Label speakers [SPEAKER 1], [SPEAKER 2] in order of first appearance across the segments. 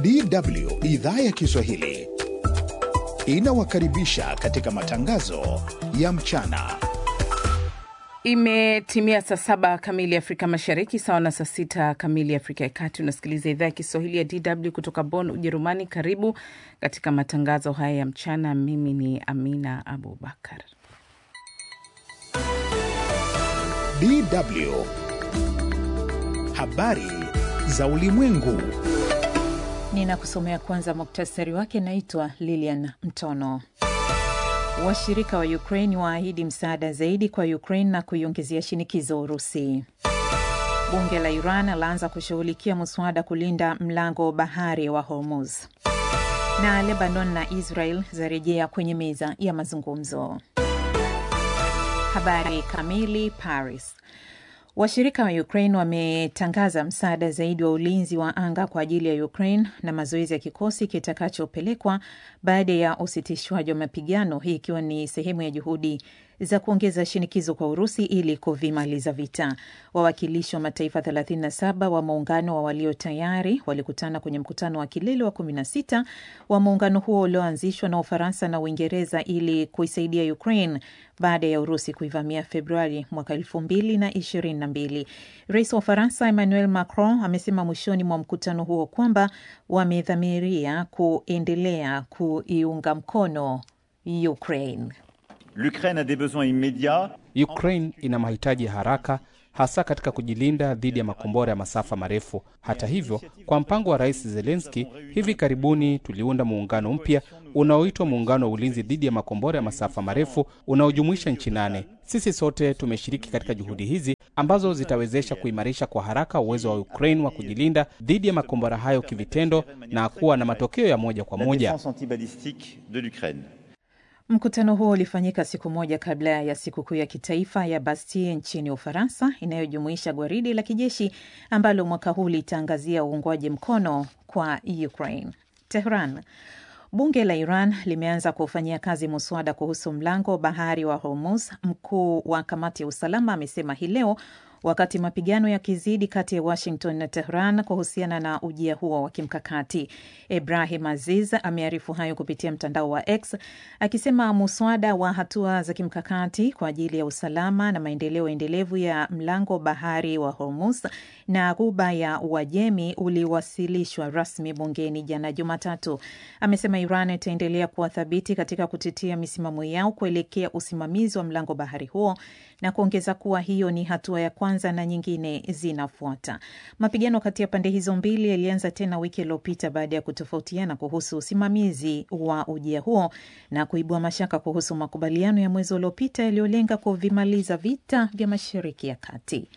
[SPEAKER 1] DW idhaa ya Kiswahili inawakaribisha katika matangazo ya mchana.
[SPEAKER 2] Imetimia saa saba kamili Afrika Mashariki, sawa na saa sita kamili Afrika ya Kati. Unasikiliza idhaa ya Kiswahili ya DW kutoka Bonn, Ujerumani. Karibu katika matangazo haya ya mchana. Mimi ni Amina Abubakar.
[SPEAKER 1] DW habari za ulimwengu.
[SPEAKER 3] Ninakusomea kwanza muktasari wake. Naitwa Lilian Mtono. Washirika wa Ukraine waahidi msaada zaidi kwa Ukraine na kuiongezea shinikizo Urusi. Bunge la Iran laanza kushughulikia mswada kulinda mlango bahari wa Hormuz. Na Lebanon na Israel zarejea kwenye meza ya mazungumzo. Habari kamili. Paris. Washirika wa Ukraine wametangaza msaada zaidi wa ulinzi wa anga kwa ajili ya Ukraine na mazoezi ya kikosi kitakachopelekwa baada ya usitishwaji wa mapigano, hii ikiwa ni sehemu ya juhudi za kuongeza shinikizo kwa Urusi ili kuvimaliza vita. Wawakilishi wa mataifa 37 wa muungano wa walio tayari walikutana kwenye mkutano wa kilele wa 16 wa muungano huo ulioanzishwa na Ufaransa na Uingereza ili kuisaidia Ukraine baada ya Urusi kuivamia Februari mwaka elfu mbili na ishirini na mbili. Rais wa Ufaransa Emmanuel Macron amesema mwishoni mwa mkutano huo kwamba wamedhamiria kuendelea kuiunga mkono Ukraine.
[SPEAKER 4] L'Ukraine a des besoins immédiats.
[SPEAKER 5] Ukraine ina mahitaji ya haraka hasa katika kujilinda dhidi ya makombora ya masafa marefu. Hata hivyo, kwa mpango wa Rais Zelensky, hivi karibuni tuliunda muungano mpya unaoitwa Muungano wa Ulinzi dhidi ya makombora ya masafa marefu unaojumuisha nchi nane. Sisi sote tumeshiriki katika juhudi hizi ambazo zitawezesha kuimarisha kwa haraka uwezo wa Ukraine wa kujilinda dhidi ya makombora hayo kivitendo na kuwa na matokeo ya moja kwa moja.
[SPEAKER 3] Mkutano huo ulifanyika siku moja kabla ya sikukuu ya kitaifa ya Bastille nchini Ufaransa, inayojumuisha gwaridi la kijeshi ambalo mwaka huu litaangazia uungwaji mkono kwa Ukraine. Tehran. Bunge la Iran limeanza kufanyia kazi muswada kuhusu mlango bahari wa Hormuz. Mkuu wa kamati ya usalama amesema hii leo wakati mapigano yakizidi kati ya Washington na Tehran kuhusiana na ujia huo wa kimkakati. Ibrahim Aziz amearifu hayo kupitia mtandao wa X akisema muswada wa hatua za kimkakati kwa ajili ya usalama na maendeleo endelevu ya mlango bahari wa Hormuz na ghuba ya Uajemi uliwasilishwa rasmi bungeni jana Jumatatu. Amesema Iran itaendelea kuwa thabiti katika kutetea misimamo yao kuelekea usimamizi wa mlango bahari huo na kuongeza kuwa hiyo ni hatua ya kwanza na nyingine zinafuata. Mapigano kati ya pande hizo mbili yalianza tena wiki iliyopita baada ya kutofautiana kuhusu usimamizi wa ujia huo na kuibua mashaka kuhusu makubaliano ya mwezi uliopita yaliyolenga kuvimaliza vita vya Mashariki ya Kati.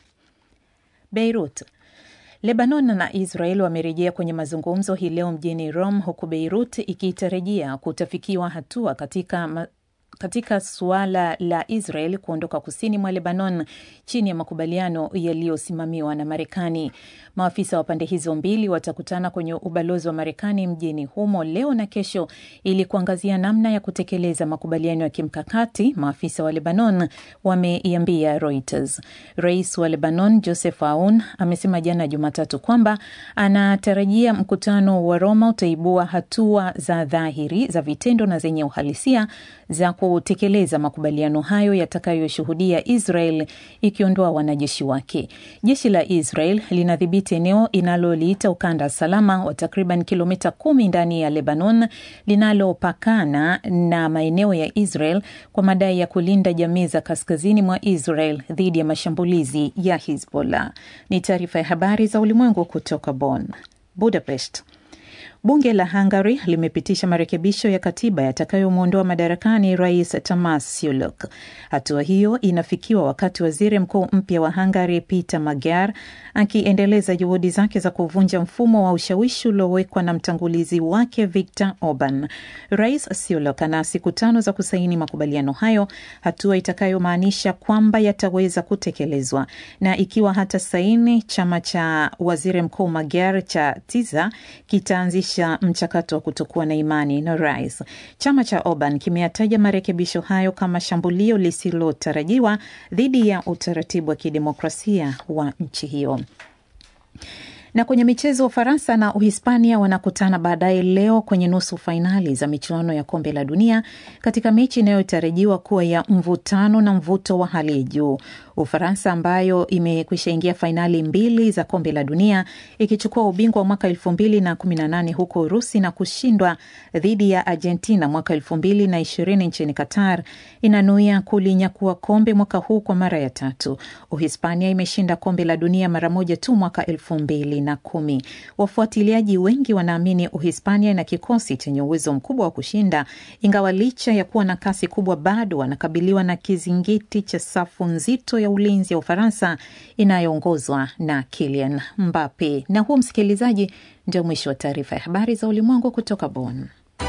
[SPEAKER 3] Beirut. Lebanon na Israel wamerejea kwenye mazungumzo hii leo mjini Rome, huku Beirut ikitarajia kutafikiwa hatua katika ma katika suala la Israel kuondoka kusini mwa Lebanon chini ya makubaliano yaliyosimamiwa na Marekani. Maafisa wa pande hizo mbili watakutana kwenye ubalozi wa Marekani mjini humo leo na kesho ili kuangazia namna ya kutekeleza makubaliano ya kimkakati, maafisa wa Lebanon wameiambia Reuters. Rais wa Lebanon Joseph Aoun amesema jana Jumatatu kwamba anatarajia mkutano wa Roma utaibua hatua za dhahiri za vitendo na zenye uhalisia za kutekeleza makubaliano hayo yatakayoshuhudia Israel ikiondoa wanajeshi wake. Jeshi la Israel linadhibiti eneo inaloliita ukanda salama wa takriban kilomita kumi ndani ya Lebanon linalopakana na maeneo ya Israel kwa madai ya kulinda jamii za kaskazini mwa Israel dhidi ya mashambulizi ya Hizbollah. Ni taarifa ya habari za ulimwengu kutoka Bonn. Budapest. Bunge la Hungary limepitisha marekebisho ya katiba yatakayomwondoa madarakani rais Tamas Siuluk. Hatua hiyo inafikiwa wakati waziri mkuu mpya wa Hungary Peter Magyar akiendeleza juhudi zake za kuvunja mfumo wa ushawishi uliowekwa na mtangulizi wake Viktor Orban. Rais Siuluk ana siku tano za kusaini makubaliano hayo, hatua itakayomaanisha kwamba yataweza kutekelezwa. Na ikiwa hata saini, chama cha waziri mkuu Magyar cha Tiza kitaanzisha mchakato wa kutokuwa na imani na rais. Chama cha Orban kimeyataja marekebisho hayo kama shambulio lisilotarajiwa dhidi ya utaratibu wa kidemokrasia wa nchi hiyo. Na kwenye michezo, Ufaransa na Uhispania wanakutana baadaye leo kwenye nusu fainali za michuano ya kombe la dunia katika mechi inayotarajiwa kuwa ya mvutano na mvuto wa hali ya juu. Ufaransa ambayo imekwisha ingia fainali mbili za kombe la dunia ikichukua ubingwa wa mwaka elfu mbili na kumi na nane huko Urusi na kushindwa dhidi ya Argentina mwaka elfu mbili na ishirini nchini Qatar, inanuia kulinyakua kombe mwaka huu kwa mara ya tatu. Uhispania imeshinda kombe la dunia mara moja tu mwaka elfu mbili na kumi. Wafuatiliaji wengi wanaamini Uhispania ina kikosi chenye uwezo mkubwa wa kushinda, ingawa licha ya kuwa na kasi kubwa bado wanakabiliwa na kizingiti cha safu nzito ya ulinzi ya Ufaransa inayoongozwa na Kylian Mbappe. Na huu, msikilizaji, ndio mwisho wa taarifa ya habari za ulimwengu kutoka Bonn.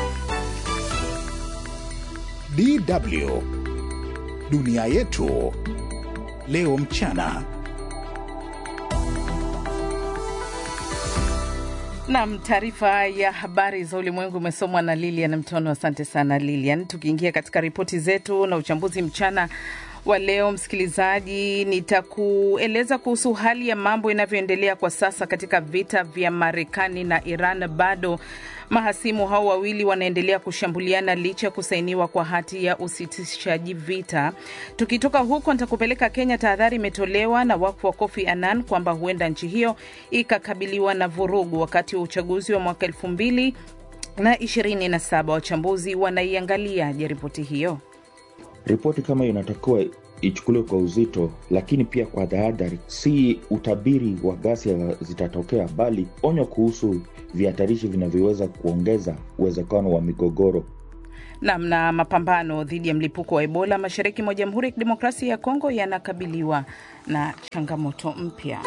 [SPEAKER 1] DW dunia yetu leo mchana.
[SPEAKER 2] Nam, taarifa ya habari za ulimwengu imesomwa na Lilian Mtono. Asante sana Lilian. Tukiingia katika ripoti zetu na uchambuzi mchana wa leo, msikilizaji, nitakueleza kuhusu hali ya mambo inavyoendelea kwa sasa katika vita vya Marekani na Iran. Bado mahasimu hao wawili wanaendelea kushambuliana licha ya kusainiwa kwa hati ya usitishaji vita. Tukitoka huko, nitakupeleka Kenya. Tahadhari imetolewa na wakfu wa Kofi Annan kwamba huenda nchi hiyo ikakabiliwa na vurugu wakati wa uchaguzi wa mwaka elfu mbili na ishirini na saba. Wachambuzi wanaiangaliaje ripoti hiyo?
[SPEAKER 6] Ripoti kama inatakiwa ichukuliwe kwa uzito, lakini pia kwa tahadhari. Si utabiri wa ghasia zitatokea, bali onyo kuhusu vihatarishi vinavyoweza kuongeza uwezekano wa migogoro.
[SPEAKER 2] Nam na mapambano dhidi ya mlipuko wa Ebola mashariki mwa Jamhuri ya Kidemokrasia ya Kongo yanakabiliwa na changamoto mpya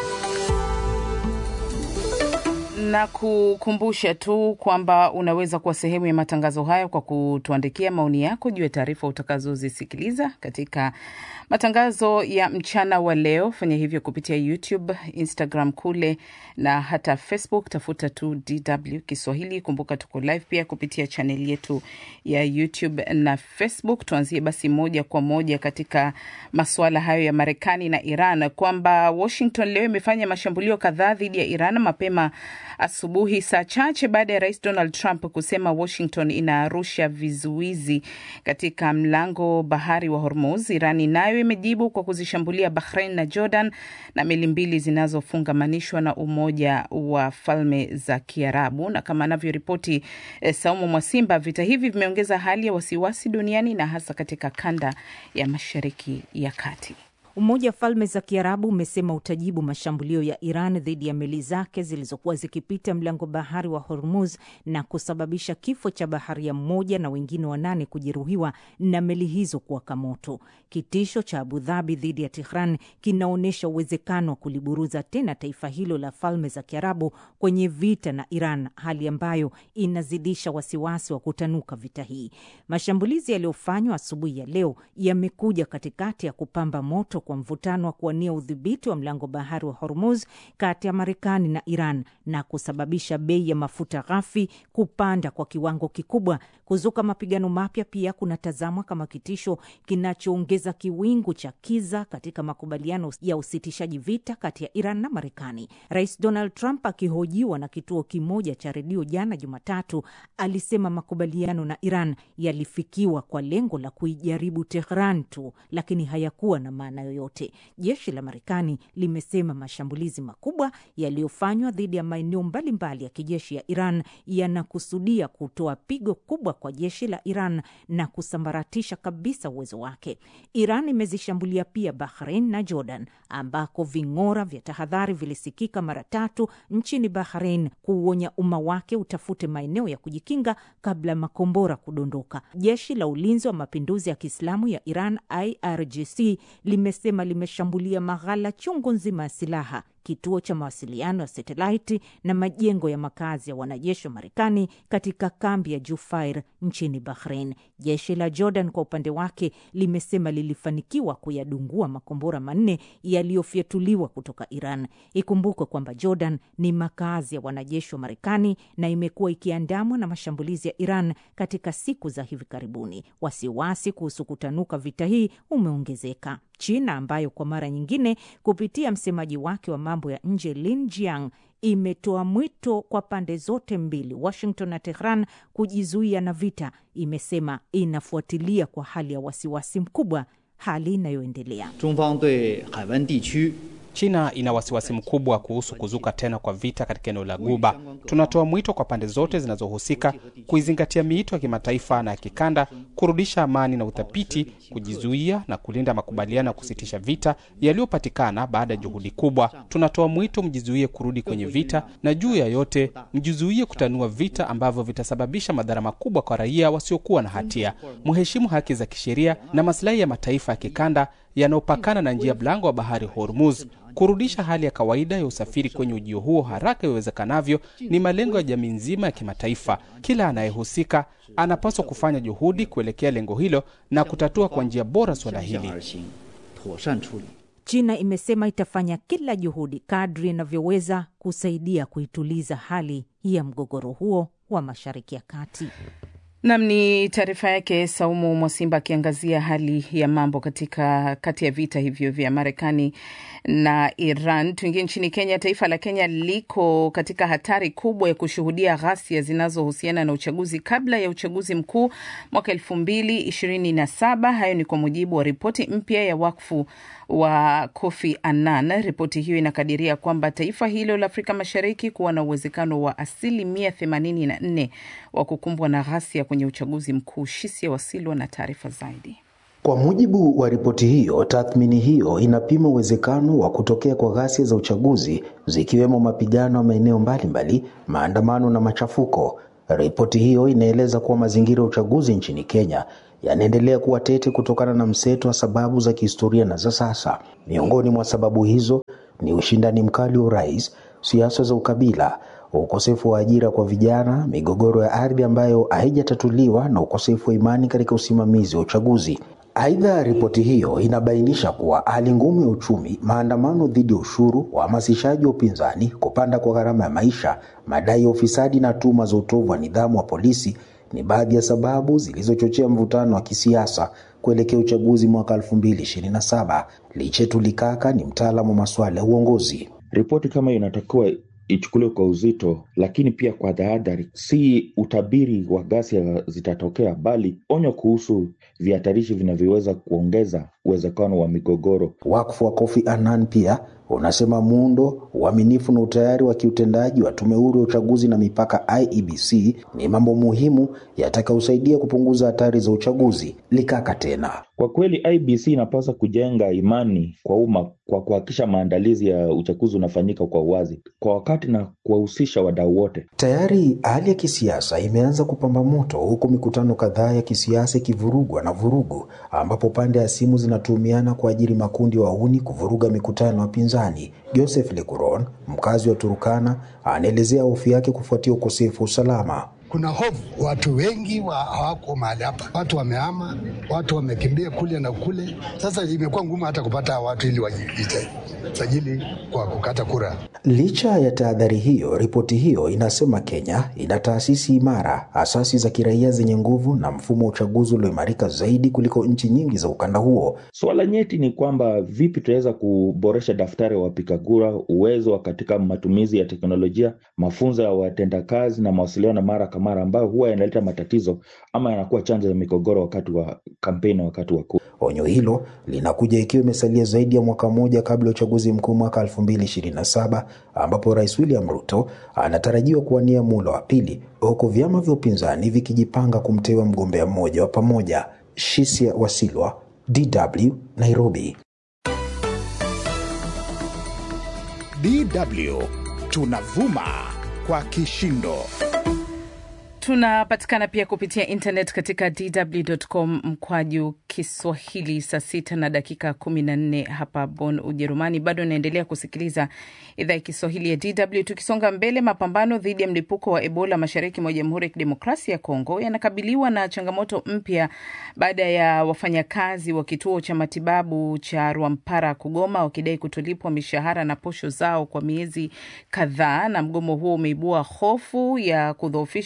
[SPEAKER 2] na kukumbusha tu kwamba unaweza kuwa sehemu ya matangazo hayo kwa kutuandikia maoni yako juu ya taarifa utakazozisikiliza katika matangazo ya mchana wa leo. Fanya hivyo kupitia YouTube, Instagram kule na hata Facebook, tafuta tu DW Kiswahili. Kumbuka tuko live pia kupitia chaneli yetu ya YouTube na Facebook. Tuanzie basi moja kwa moja katika masuala hayo ya Marekani na Iran, kwamba Washington leo imefanya mashambulio kadhaa dhidi ya Iran mapema asubuhi, saa chache baada ya rais Donald Trump kusema Washington inarusha vizuizi katika mlango bahari wa Hormuz. Irani nayo imejibu kwa kuzishambulia Bahrain na Jordan na meli mbili zinazofungamanishwa na Umoja wa Falme za Kiarabu. Na kama anavyoripoti eh, Saumu Mwasimba, vita hivi vimeongeza hali ya wasiwasi duniani na hasa katika kanda ya Mashariki ya Kati.
[SPEAKER 7] Umoja wa Falme za Kiarabu umesema utajibu mashambulio ya Iran dhidi ya meli zake zilizokuwa zikipita mlango bahari wa Hormuz na kusababisha kifo cha baharia mmoja na wengine wanane kujeruhiwa na meli hizo kuwaka moto. Kitisho cha Abu Dhabi dhidi ya Tehran kinaonyesha uwezekano wa kuliburuza tena taifa hilo la Falme za Kiarabu kwenye vita na Iran, hali ambayo inazidisha wasiwasi wa kutanuka vita hii. Mashambulizi yaliyofanywa asubuhi ya leo yamekuja katikati ya kupamba moto kwa mvutano wa kuwania udhibiti wa mlango bahari wa Hormuz kati ya Marekani na Iran na kusababisha bei ya mafuta ghafi kupanda kwa kiwango kikubwa. Kuzuka mapigano mapya pia kunatazamwa kama kitisho kinachoongeza kiwingu cha kiza katika makubaliano ya usitishaji vita kati ya Iran na Marekani. Rais Donald Trump akihojiwa na kituo kimoja cha redio jana Jumatatu alisema makubaliano na Iran yalifikiwa kwa lengo la kuijaribu Tehran tu, lakini hayakuwa na maana yoyote. Jeshi la Marekani limesema mashambulizi makubwa yaliyofanywa dhidi ya maeneo mbalimbali ya kijeshi ya Iran yanakusudia kutoa pigo kubwa kwa jeshi la Iran na kusambaratisha kabisa uwezo wake. Iran imezishambulia pia Bahrain na Jordan, ambako ving'ora vya tahadhari vilisikika mara tatu nchini Bahrain kuuonya umma wake utafute maeneo ya kujikinga kabla ya makombora kudondoka. Jeshi la ulinzi wa mapinduzi ya Kiislamu ya Iran IRGC limesema limeshambulia maghala chungu nzima ya silaha kituo cha mawasiliano ya satelaiti na majengo ya makazi ya wanajeshi wa Marekani katika kambi ya Jufair nchini Bahrain. Jeshi la Jordan kwa upande wake limesema lilifanikiwa kuyadungua makombora manne yaliyofyatuliwa kutoka Iran. Ikumbukwe kwamba Jordan ni makazi ya wanajeshi wa Marekani na imekuwa ikiandamwa na mashambulizi ya Iran katika siku za hivi karibuni. Wasiwasi kuhusu kutanuka vita hii umeongezeka. China ambayo kwa mara nyingine kupitia msemaji wake wa mambo ya nje Lin Jiang imetoa mwito kwa pande zote mbili, Washington na Tehran, kujizuia na vita. Imesema inafuatilia kwa hali ya wasiwasi mkubwa hali inayoendelea.
[SPEAKER 5] China ina wasiwasi mkubwa kuhusu kuzuka tena kwa vita katika eneo la Guba. Tunatoa mwito kwa pande zote zinazohusika kuizingatia miito ya kimataifa na ya kikanda, kurudisha amani na uthabiti, kujizuia na kulinda makubaliano ya kusitisha vita yaliyopatikana baada ya juhudi kubwa. Tunatoa mwito mjizuie kurudi kwenye vita, na juu ya yote mjizuie kutanua vita ambavyo vitasababisha madhara makubwa kwa raia wasiokuwa na hatia. Mheshimu haki za kisheria na masilahi ya mataifa ya kikanda yanayopakana na njia mlango wa bahari Hormuz. Kurudisha hali ya kawaida ya usafiri kwenye ujio huo haraka iwezekanavyo ni malengo ya jamii nzima ya kimataifa. Kila anayehusika anapaswa kufanya juhudi kuelekea lengo hilo na kutatua kwa njia bora suala hili.
[SPEAKER 7] China imesema itafanya kila juhudi kadri inavyoweza kusaidia kuituliza hali ya mgogoro huo wa Mashariki ya Kati.
[SPEAKER 2] Nam ni taarifa yake Saumu Mwasimba akiangazia hali ya mambo katika kati ya vita hivyo vya Marekani na Iran. Tuingie nchini Kenya. Taifa la Kenya liko katika hatari kubwa ya kushuhudia ghasia zinazohusiana na uchaguzi kabla ya uchaguzi mkuu mwaka elfu mbili ishirini na saba. Hayo ni kwa mujibu wa ripoti mpya ya wakfu wa Kofi Annan. Ripoti hiyo inakadiria kwamba taifa hilo la Afrika Mashariki kuwa na uwezekano wa asilimia themanini na nne wa kukumbwa na ghasia kwenye uchaguzi mkuu. Shisia Wasilwa na taarifa zaidi.
[SPEAKER 8] Kwa mujibu wa ripoti hiyo, tathmini hiyo inapima uwezekano wa kutokea kwa ghasia za uchaguzi zikiwemo mapigano ya maeneo mbalimbali, maandamano na machafuko. Ripoti hiyo inaeleza kuwa mazingira ya uchaguzi nchini Kenya yanaendelea kuwa tete kutokana na mseto wa sababu za kihistoria na za sasa. Miongoni mwa sababu hizo ni ushindani mkali wa urais, siasa za ukabila, ukosefu wa ajira kwa vijana, migogoro ya ardhi ambayo haijatatuliwa na ukosefu wa imani katika usimamizi wa uchaguzi. Aidha, ripoti hiyo inabainisha kuwa hali ngumu ya uchumi, maandamano dhidi ya ushuru, uhamasishaji wa upinzani, kupanda kwa gharama ya maisha, madai ya ufisadi na tuhuma za utovu wa nidhamu wa polisi ni baadhi ya sababu zilizochochea mvutano wa kisiasa kuelekea uchaguzi mwaka 2027. Lichetu Likaka ni mtaalamu wa masuala ya uongozi.
[SPEAKER 6] Ripoti kama hiyo inatakiwa ichukuliwe kwa uzito, lakini pia kwa tahadhari. Si utabiri wa ghasia zitatokea, bali onyo kuhusu vihatarishi vinavyoweza kuongeza uwezekano wa migogoro.
[SPEAKER 8] Wakfu wa Kofi Annan pia unasema muundo, uaminifu na utayari wa kiutendaji wa tume huru ya uchaguzi na mipaka IEBC ni mambo muhimu yatakayosaidia kupunguza hatari za uchaguzi. Likaka tena,
[SPEAKER 6] kwa kweli IEBC inapaswa kujenga imani kwa umma kwa kuhakikisha maandalizi ya uchaguzi unafanyika kwa uwazi, kwa wakati na kuwahusisha wadau wote.
[SPEAKER 8] Tayari hali ya kisiasa imeanza kupamba moto, huku mikutano kadhaa ya kisiasa ikivurugwa na vurugu, ambapo pande ya simu zinatuhumiana kuajiri makundi wahuni kuvuruga mikutano ya pinzani. Joseph Lekuron, mkazi wa Turukana, anaelezea hofu yake kufuatia ukosefu wa usalama.
[SPEAKER 9] Kuna hofu, watu wengi wa hawako mahali hapa, watu wamehama, watu wamekimbia kule na kule. Sasa imekuwa ngumu hata kupata watu ili wajisajili kwa kukata kura.
[SPEAKER 8] Licha ya tahadhari hiyo, ripoti hiyo inasema Kenya ina taasisi imara, asasi za kiraia zenye nguvu na mfumo wa uchaguzi ulioimarika zaidi kuliko nchi nyingi za ukanda huo.
[SPEAKER 6] Suala nyeti ni kwamba vipi tunaweza kuboresha daftari wa wapiga kura, uwezo wa katika matumizi ya teknolojia, mafunzo ya watendakazi na mawasiliano mara kwa mara, ambayo huwa yanaleta matatizo ama yanakuwa chanzo ya migogoro wakati wa kampeni na wakati wa kura.
[SPEAKER 8] Onyo hilo linakuja ikiwa imesalia zaidi ya mwaka mmoja kabla ya uchaguzi mkuu mwaka 2027 ambapo Rais William Ruto anatarajiwa kuwania muhula wa pili, huku vyama vya upinzani vikijipanga kumteua mgombea mmoja wa pamoja. Shisia Wasilwa, DW, Nairobi.
[SPEAKER 1] DW tunavuma kwa kishindo.
[SPEAKER 2] Tunapatikana pia kupitia internet katika dw.com mkwaju Kiswahili. Saa sita na dakika kumi na nne hapa Bonn, Ujerumani. Bado naendelea kusikiliza idhaa ya Kiswahili ya DW. Tukisonga mbele, mapambano dhidi ya mlipuko wa Ebola mashariki mwa Jamhuri ya Kidemokrasia ya Kongo yanakabiliwa na changamoto mpya baada ya wafanyakazi wa kituo cha matibabu cha Rwampara kugoma wakidai kutolipwa mishahara na posho zao kwa miezi kadhaa, na mgomo huo umeibua hofu ya kudhoofisha juhudi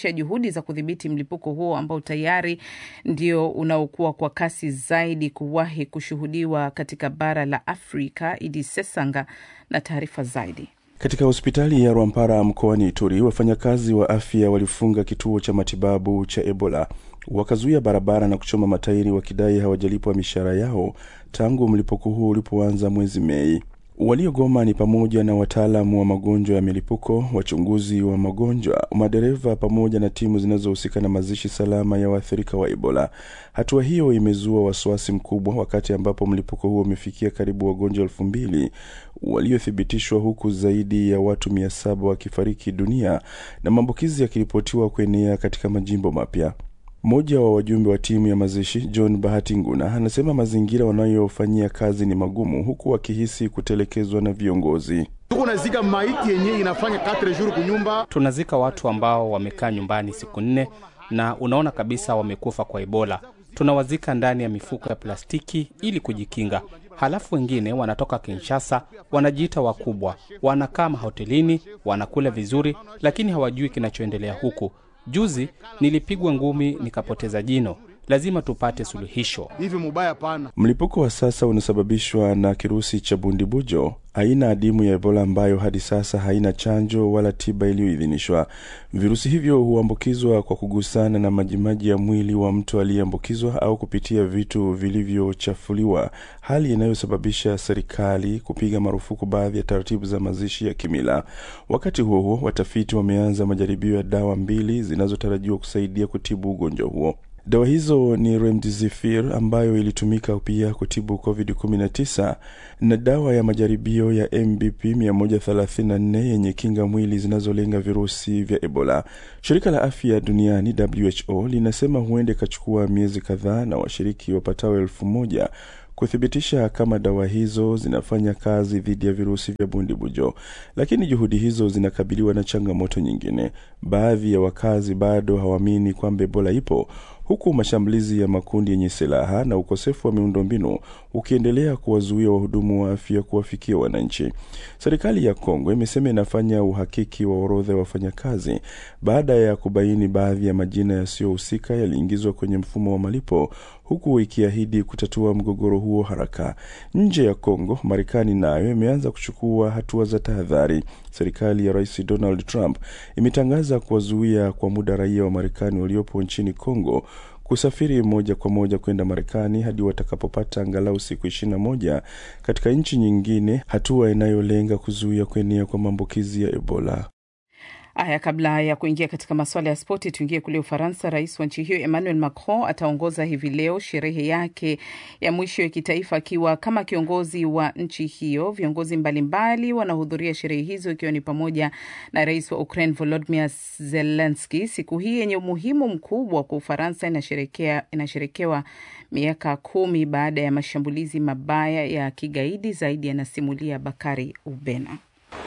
[SPEAKER 2] juhudi za kudhibiti mlipuko huo ambao tayari ndio unaokuwa kwa kasi zaidi kuwahi kushuhudiwa katika bara la Afrika. Idi Sesanga na taarifa zaidi.
[SPEAKER 10] Katika hospitali ya Rwampara mkoani Ituri, wafanyakazi wa afya walifunga kituo cha matibabu cha Ebola, wakazuia barabara na kuchoma matairi wakidai hawajalipwa mishahara yao tangu mlipuko huo ulipoanza mwezi Mei. Waliogoma ni pamoja na wataalamu wa magonjwa ya milipuko, wachunguzi wa magonjwa, madereva pamoja na timu zinazohusika na mazishi salama ya waathirika wa Ebola. Hatua hiyo imezua wasiwasi mkubwa wakati ambapo mlipuko huo umefikia karibu wagonjwa elfu mbili waliothibitishwa huku zaidi ya watu mia saba wakifariki dunia na maambukizi yakiripotiwa kuenea katika majimbo mapya. Mmoja wa wajumbe wa timu ya mazishi John Bahati Nguna anasema mazingira wanayofanyia kazi ni magumu, huku wakihisi kutelekezwa na viongozi.
[SPEAKER 11] tuko nazika maiti yenye inafanya 4 jours kunyumba.
[SPEAKER 5] Tunazika watu ambao wamekaa nyumbani siku nne na unaona kabisa wamekufa kwa Ebola. Tunawazika ndani ya mifuko ya plastiki ili kujikinga. Halafu wengine wanatoka Kinshasa, wanajiita wakubwa, wanakaa mahotelini, wanakula vizuri, lakini hawajui kinachoendelea huku. Juzi nilipigwa ngumi nikapoteza jino. Lazima tupate suluhisho.
[SPEAKER 11] Hivi mubaya pana.
[SPEAKER 10] Mlipuko wa sasa unasababishwa na kirusi cha bundibujo, aina adimu ya Ebola ambayo hadi sasa haina chanjo wala tiba iliyoidhinishwa. Virusi hivyo huambukizwa kwa kugusana na majimaji ya mwili wa mtu aliyeambukizwa au kupitia vitu vilivyochafuliwa, hali inayosababisha serikali kupiga marufuku baadhi ya taratibu za mazishi ya kimila. Wakati huo huo, watafiti wameanza majaribio ya dawa mbili zinazotarajiwa kusaidia kutibu ugonjwa huo. Dawa hizo ni remdesivir ambayo ilitumika pia kutibu COVID-19 na dawa ya majaribio ya MBP 134 yenye kinga mwili zinazolenga virusi vya Ebola. Shirika la Afya Duniani WHO linasema huenda ikachukua miezi kadhaa na washiriki wapatao elfu moja kuthibitisha kama dawa hizo zinafanya kazi dhidi ya virusi vya bundibujo, lakini juhudi hizo zinakabiliwa na changamoto nyingine. Baadhi ya wakazi bado hawaamini kwamba Ebola ipo huku mashambulizi ya makundi yenye silaha na ukosefu wa miundombinu ukiendelea kuwazuia wahudumu wa afya kuwafikia wananchi. Serikali ya Kongo imesema inafanya uhakiki wa orodha ya wafanyakazi baada ya kubaini baadhi ya majina yasiyohusika yaliingizwa kwenye mfumo wa malipo, huku ikiahidi kutatua mgogoro huo haraka. Nje ya Kongo, Marekani nayo imeanza kuchukua hatua za tahadhari. Serikali ya Rais Donald Trump imetangaza kuwazuia kwa muda raia wa Marekani waliopo nchini Kongo kusafiri moja kwa moja kwenda Marekani hadi watakapopata angalau siku ishirini na moja katika nchi nyingine, hatua inayolenga kuzuia kuenea kwa maambukizi ya Ebola.
[SPEAKER 2] Haya, kabla ya kuingia katika masuala ya spoti, tuingie kule Ufaransa. Rais wa nchi hiyo Emmanuel Macron ataongoza hivi leo sherehe yake ya mwisho ya kitaifa akiwa kama kiongozi wa nchi hiyo. Viongozi mbalimbali wanahudhuria sherehe hizo, ikiwa ni pamoja na rais wa Ukraine Volodymyr Zelensky. Siku hii yenye umuhimu mkubwa kwa Ufaransa inasherekea inasherekewa miaka kumi baada ya mashambulizi mabaya ya kigaidi. Zaidi yanasimulia Bakari Ubena.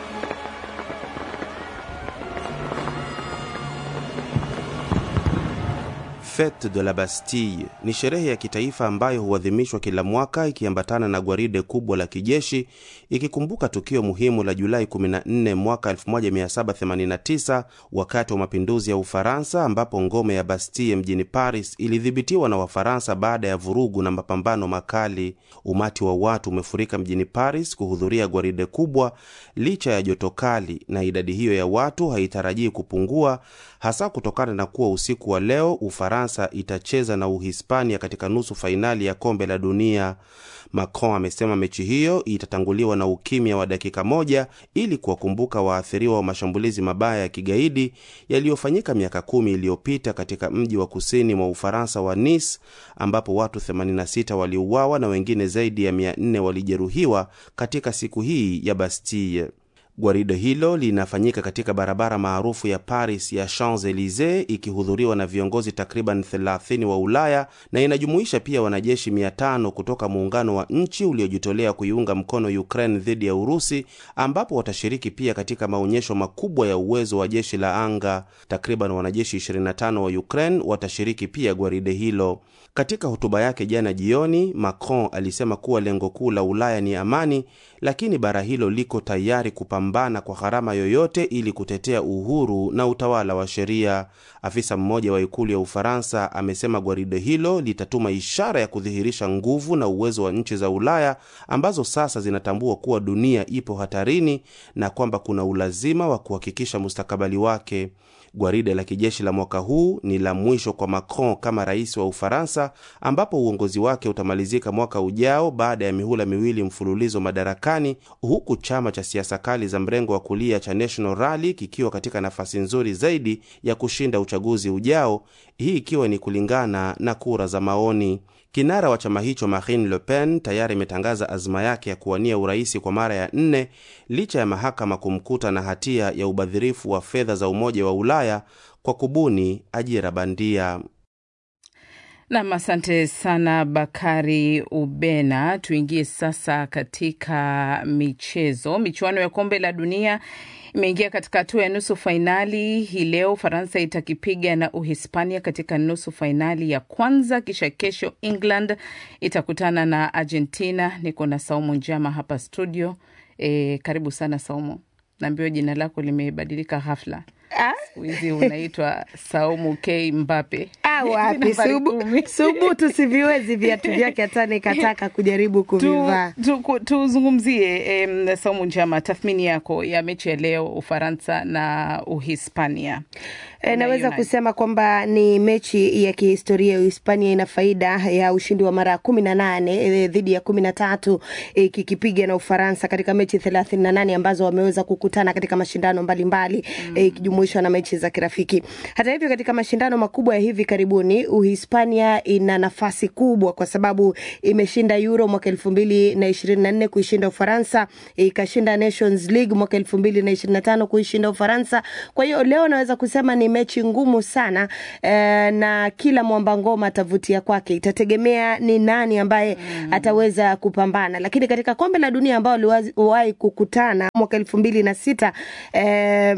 [SPEAKER 12] Fete de la Bastille ni sherehe ya kitaifa ambayo huadhimishwa kila mwaka ikiambatana na gwaride kubwa la kijeshi ikikumbuka tukio muhimu la Julai 14 mwaka 1789 wakati wa mapinduzi ya Ufaransa ambapo ngome ya Bastille mjini Paris ilidhibitiwa na Wafaransa baada ya vurugu na mapambano makali. Umati wa watu umefurika mjini Paris kuhudhuria gwaride kubwa licha ya joto kali, na idadi hiyo ya watu haitarajii kupungua, hasa kutokana na kuwa usiku wa leo Ufaransa itacheza na Uhispania katika nusu fainali ya kombe la dunia. Macron amesema mechi hiyo itatanguliwa na ukimya wa dakika moja ili kuwakumbuka waathiriwa wa mashambulizi mabaya ya kigaidi yaliyofanyika miaka kumi iliyopita katika mji wa kusini mwa Ufaransa wa Nice, ambapo watu 86 waliuawa na wengine zaidi ya 400 walijeruhiwa katika siku hii ya Bastille. Gwaride hilo linafanyika katika barabara maarufu ya Paris ya Champs Elysees, ikihudhuriwa na viongozi takriban 30 wa Ulaya na inajumuisha pia wanajeshi 500 kutoka muungano wa nchi uliojitolea kuiunga mkono Ukraine dhidi ya Urusi, ambapo watashiriki pia katika maonyesho makubwa ya uwezo wa jeshi la anga. Takriban wanajeshi 25 wa Ukraine watashiriki pia gwaride hilo. Katika hotuba yake jana jioni, Macron alisema kuwa lengo kuu la Ulaya ni amani, lakini bara hilo liko tayari kupambana kupambana kwa gharama yoyote ili kutetea uhuru na utawala wa sheria. Afisa mmoja wa ikulu ya Ufaransa amesema gwaride hilo litatuma ishara ya kudhihirisha nguvu na uwezo wa nchi za Ulaya ambazo sasa zinatambua kuwa dunia ipo hatarini na kwamba kuna ulazima wa kuhakikisha mustakabali wake. Gwaride la kijeshi la mwaka huu ni la mwisho kwa Macron kama rais wa Ufaransa, ambapo uongozi wake utamalizika mwaka ujao baada ya mihula miwili mfululizo madarakani, huku chama cha siasa kali za mrengo wa kulia cha National Rally kikiwa katika nafasi nzuri zaidi ya kushinda uchaguzi ujao, hii ikiwa ni kulingana na kura za maoni. Kinara wa chama hicho Marine Le Pen tayari imetangaza azma yake ya kuwania uraisi kwa mara ya nne licha ya mahakama kumkuta na hatia ya ubadhirifu wa fedha za Umoja wa Ulaya kwa kubuni ajira bandia.
[SPEAKER 2] Nam, asante sana Bakari Ubena. Tuingie sasa katika michezo. Michuano ya kombe la dunia imeingia katika hatua ya nusu fainali hii leo. Ufaransa itakipiga na Uhispania katika nusu fainali ya kwanza, kisha kesho England itakutana na Argentina. Niko na Saumu Njama hapa studio. E, karibu sana Saumu. Naambiwa jina lako limebadilika ghafla siku hizi unaitwa Saumu K Mbape.
[SPEAKER 13] Ah, wapi subu, subu tusiviwezi viatu vyake hata nikataka kujaribu kuvivaa.
[SPEAKER 2] Tuzungumzie tu, tu Saumu Njama, tathmini yako ya mechi ya leo Ufaransa na Uhispania.
[SPEAKER 13] E, naweza kusema kwamba ni mechi ya kihistoria. Uhispania ina faida ya ushindi wa mara kumi na nane e, dhidi ya kumi na tatu ikikipiga e, na Ufaransa katika mechi thelathini na nane ambazo wameweza kukutana katika mashindano mbalimbali ikijumuishwa mm. e, na mechi za kirafiki. Hata hivyo, katika mashindano makubwa ya hivi karibuni Uhispania ina nafasi kubwa kwa sababu imeshinda Euro mwaka elfu mbili na ishirini na nne kuishinda Ufaransa, ikashinda Nations League mwaka elfu mbili na ishirini na tano kuishinda Ufaransa. Kwa hiyo leo naweza kusema ni mechi ngumu sana eh, na kila mwamba ngoma atavutia kwake. Itategemea ni nani ambaye mm. ataweza kupambana, lakini katika kombe la dunia ambao waliwahi kukutana mwaka elfu mbili na sita eh,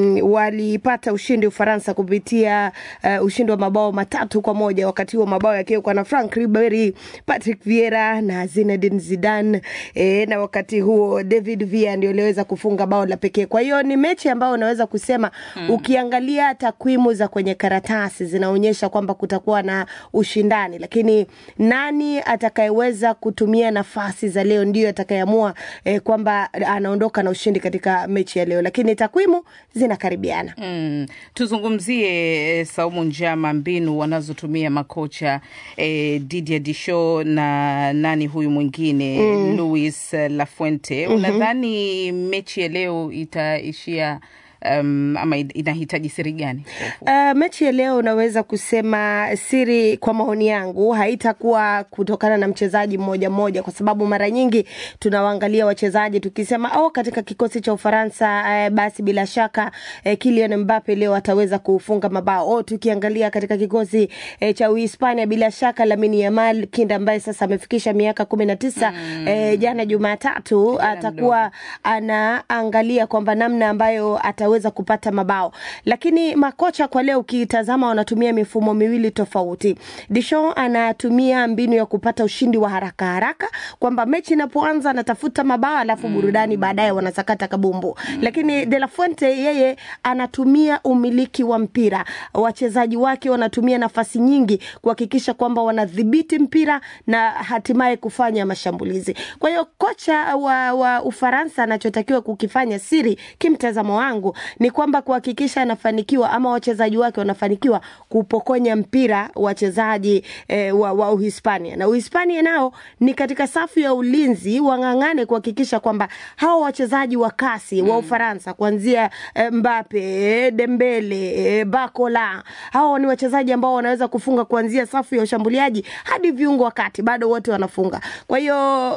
[SPEAKER 13] walipata ushindi Ufaransa kupitia uh, ushindi wa mabao matatu kwa moja, wakati huo mabao yakiwekwa na Frank Ribery, Patrick Vieira na Zinedine Zidane eh, na wakati huo David Villa ndio aliweza kufunga bao la pekee. Kwa hiyo ni mechi ambayo unaweza kusema mm. ukiangalia takwimu za kwenye karatasi zinaonyesha kwamba kutakuwa na ushindani, lakini nani atakayeweza kutumia nafasi za leo ndiyo atakayeamua eh, kwamba anaondoka na ushindi katika mechi ya leo, lakini takwimu zinakaribiana.
[SPEAKER 2] Mm. Tuzungumzie Saumu Njama, mbinu wanazotumia makocha eh, Didier Deschamps na nani huyu mwingine mm. Luis Lafuente. mm -hmm. Unadhani mechi ya leo itaishia Um, ama inahitaji siri gani?
[SPEAKER 13] Uh, mechi ya leo unaweza kusema siri, kwa maoni yangu, haitakuwa kutokana na mchezaji mmoja mmoja, kwa sababu mara nyingi tunawaangalia wachezaji tukisema oh, katika kikosi cha Ufaransa uh, basi bila shaka uh, Kylian Mbappe leo ataweza kufunga mabao. Oh, tukiangalia katika kikosi uh, cha Uhispania bila shaka Lamine Yamal kinda ambaye sasa amefikisha miaka kumi na tisa mm. uh, jana Jumatatu atakuwa anaangalia kwamba namna ambayo ata weza kupata mabao, lakini makocha kwa leo ukitazama wanatumia mifumo miwili tofauti. Deschamps anatumia mbinu ya kupata ushindi wa haraka haraka, kwamba mechi inapoanza anatafuta mabao alafu mm. burudani baadaye wanasakata kabumbu mm. lakini De La Fuente yeye anatumia umiliki wa mpira, wachezaji wake wanatumia nafasi nyingi kuhakikisha kwamba wanadhibiti mpira na hatimaye kufanya mashambulizi. Kwa hiyo kocha wa, wa Ufaransa anachotakiwa kukifanya siri, kimtazamo wangu ni kwamba kuhakikisha anafanikiwa ama wachezaji wake wanafanikiwa kupokonya mpira wachezaji eh, wa, wa Uhispania na Uhispania nao ni katika safu ya ulinzi wang'ang'ane kuhakikisha kwamba hawa wachezaji wa kasi mm. wa Ufaransa kuanzia eh, Mbappe, Dembele, eh, Bakola, hawa ni wachezaji ambao wanaweza kufunga kuanzia safu ya ushambuliaji hadi viungo wakati bado wote wanafunga. Kwa hiyo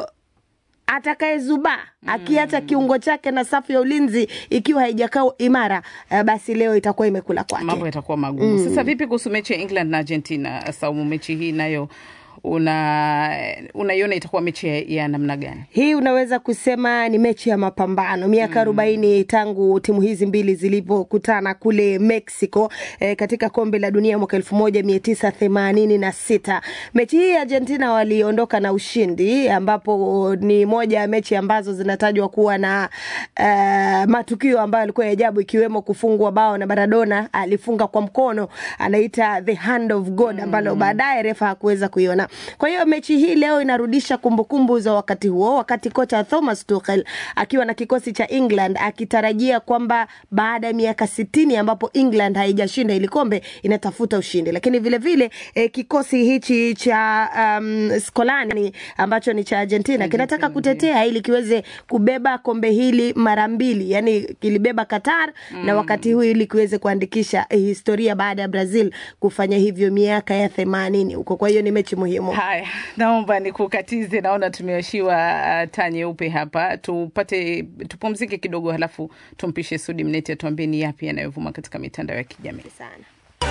[SPEAKER 13] atakayezuba mm. akiacha kiungo chake na safu ya ulinzi ikiwa haijakaa imara, uh, basi leo itakuwa imekula kwake,
[SPEAKER 2] mambo yatakuwa magumu mm. Sasa vipi kuhusu mechi ya England na Argentina? Saumu, mechi hii nayo una unaiona itakuwa mechi ya, ya namna gani?
[SPEAKER 13] Hii unaweza kusema ni mechi ya mapambano, miaka arobaini mm. tangu timu hizi mbili zilipokutana kule Mexico eh, katika kombe la dunia mwaka elfu moja mia tisa themanini na sita. Mechi hii Argentina waliondoka na ushindi, ambapo ni moja ya mechi ambazo zinatajwa kuwa na uh, matukio ambayo yalikuwa ya ajabu, ikiwemo kufungwa bao na Maradona alifunga kwa mkono, anaita the hand of God, ambalo baadaye refa hakuweza kuiona. Kwa hiyo mechi hii leo inarudisha kumbukumbu za wakati huo, wakati kocha Thomas Tuchel akiwa na kikosi cha England akitarajia kwamba baada ya miaka sitini ambapo England haijashinda ili kombe inatafuta ushindi, lakini vile vile eh, kikosi hichi cha um, Scolani ambacho ni cha Argentina kinataka kutetea ili kiweze kubeba kombe hili mara mbili, yani kilibeba Qatar mm. na wakati huu ili kiweze kuandikisha eh, historia baada ya Brazil kufanya hivyo miaka ya themanini huko. Kwa hiyo ni mechi muhimu.
[SPEAKER 2] Haya, naomba nikukatize, naona tumeoshiwa uh, taa nyeupe hapa. Tupate tupumzike kidogo, halafu tumpishe Sudi Mneti atuambie ni yapi yanayovuma katika mitandao ya kijamii
[SPEAKER 13] sana.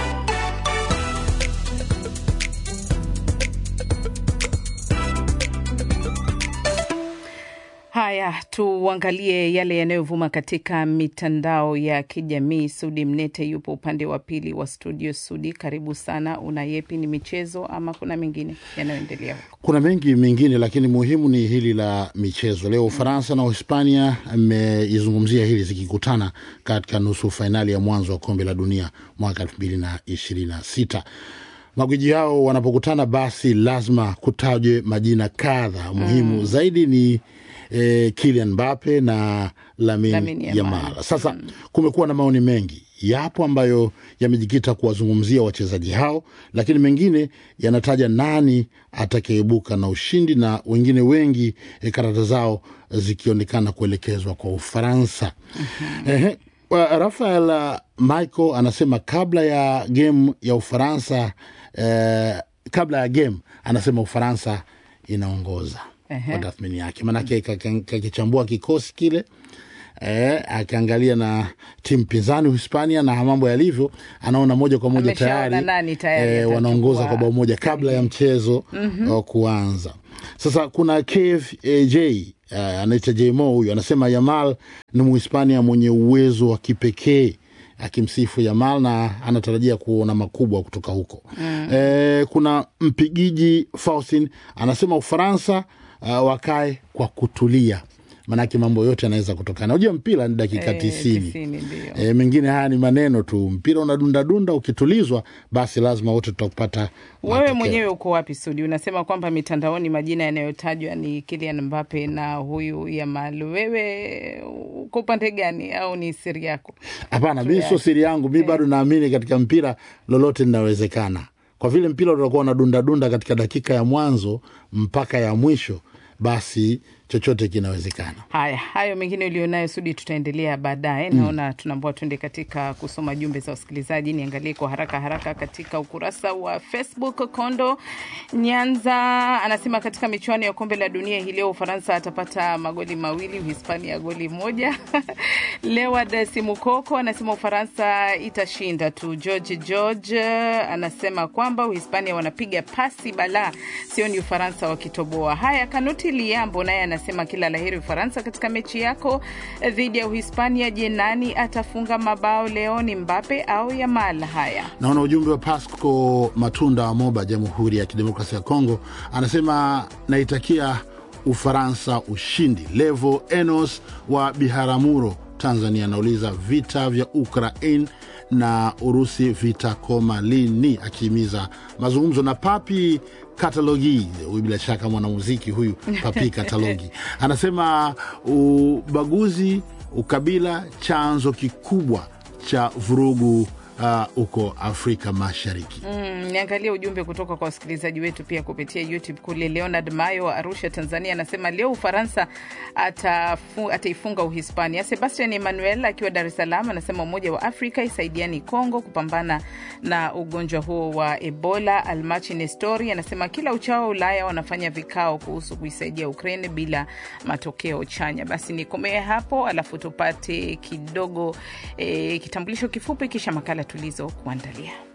[SPEAKER 2] Haya, tuangalie yale yanayovuma katika mitandao ya kijamii. Sudi Mnete yupo upande wa pili wa studio. Sudi, karibu sana. Una yepi? Ni michezo ama kuna mengine yanayoendelea huko?
[SPEAKER 11] Kuna mengi mengine, lakini muhimu ni hili la michezo. Leo Ufaransa na Uhispania ameizungumzia hili zikikutana katika nusu fainali ya mwanzo wa kombe la dunia mwaka elfu mbili na ishirini na sita. Magwiji hao wanapokutana, basi lazima kutajwe majina kadha muhimu mm. zaidi ni eh, Kylian Mbappe na Lamine
[SPEAKER 2] Lamine Yamal.
[SPEAKER 11] Yamal. Sasa kumekuwa na maoni mengi, yapo ambayo yamejikita kuwazungumzia wachezaji hao, lakini mengine yanataja nani atakayeibuka na ushindi, na wengine wengi eh, karata zao zikionekana kuelekezwa kwa Ufaransa. Ehe, wa- Rafael uh, Michael anasema kabla ya game ya Ufaransa eh, kabla ya game anasema Ufaransa inaongoza
[SPEAKER 2] Ehe.
[SPEAKER 11] kwa tathmini yake, maanake kaka- kakichambua kikosi kile eh, akiangalia na timu pinzani Hispania na mambo yalivyo, anaona moja kwa moja
[SPEAKER 2] Ameshaona
[SPEAKER 11] tayari,
[SPEAKER 2] nani tayari
[SPEAKER 11] eh,
[SPEAKER 2] atachukua
[SPEAKER 11] wanaongoza kwa bao moja kabla ya mchezo
[SPEAKER 2] Mhm.
[SPEAKER 11] wa kuanza. Sasa kuna KFJ uh, anaita Jmo huyu anasema Yamal ni Muhispania mwenye uwezo wa kipekee akimsifu Yamal na anatarajia kuona makubwa kutoka huko.
[SPEAKER 14] Mm.
[SPEAKER 11] Eh, kuna mpigiji Faustin anasema Ufaransa uh, wakae kwa kutulia, maanake mambo yote yanaweza kutokana. Unajua mpira ni dakika
[SPEAKER 2] Eh,
[SPEAKER 11] tisini.
[SPEAKER 2] tisini, ndio.
[SPEAKER 11] E, mengine haya ni maneno tu. Mpira unadundadunda, ukitulizwa basi lazima wote tutakupata
[SPEAKER 2] Wewe mwenyewe uko wapi Sudi? Unasema kwamba mitandaoni majina yanayotajwa ni Kylian Mbappe na huyu Yamal. Wewe uko upande gani au ni siri yako?
[SPEAKER 11] Hapana, mi sio siri yangu, mi bado naamini katika mpira lolote linawezekana. Kwa vile mpira utakuwa unadundadunda katika dakika ya mwanzo mpaka ya mwisho, basi chochote kinawezekana.
[SPEAKER 2] Haya, hayo mengine ulionayo Sudi, tutaendelea baadaye.
[SPEAKER 11] Mm.
[SPEAKER 2] Naona tunaambua tuende katika kusoma jumbe za wasikilizaji. Niangalie kwa haraka haraka katika ukurasa wa Facebook. Kondo Nyanza anasema katika michuano ya kombe la dunia hii leo Ufaransa atapata magoli mawili, Uhispania goli moja. Lewad Simukoko anasema Ufaransa itashinda tu. George George anasema kwamba Uhispania wanapiga pasi balaa, sio ni Ufaransa wakitoboa. Haya, Kanuti Liambo naye anasema kila laheri Ufaransa katika mechi yako dhidi ya Uhispania. Je, nani atafunga mabao leo? Ni Mbape au Yamal? Haya,
[SPEAKER 11] Naona ujumbe wa Pasco Matunda wa Moba, Jamhuri ya Kidemokrasia ya Kongo, anasema naitakia Ufaransa ushindi. Levo Enos wa Biharamulo, Tanzania, anauliza vita vya Ukraine na Urusi vitakoma lini, akihimiza mazungumzo. Na Papi Katalogi, huyu bila shaka mwanamuziki huyu Papi Katalogi anasema ubaguzi, ukabila chanzo kikubwa cha vurugu uh, huko Afrika Mashariki.
[SPEAKER 2] Mm, niangalie ujumbe kutoka kwa wasikilizaji wetu pia kupitia YouTube kule. Leonard Mayo wa Arusha, Tanzania, anasema leo Ufaransa atafu, ataifunga Uhispania. Sebastian Emmanuel akiwa Dar es Salaam anasema Umoja wa Afrika isaidiani Kongo kupambana na ugonjwa huo wa Ebola. Almachi Nestori anasema kila uchao Ulaya wanafanya vikao kuhusu kuisaidia Ukraine bila matokeo chanya. Basi nikomee hapo, alafu tupate kidogo eh, kitambulisho kifupi, kisha makala tulizo kuandalia.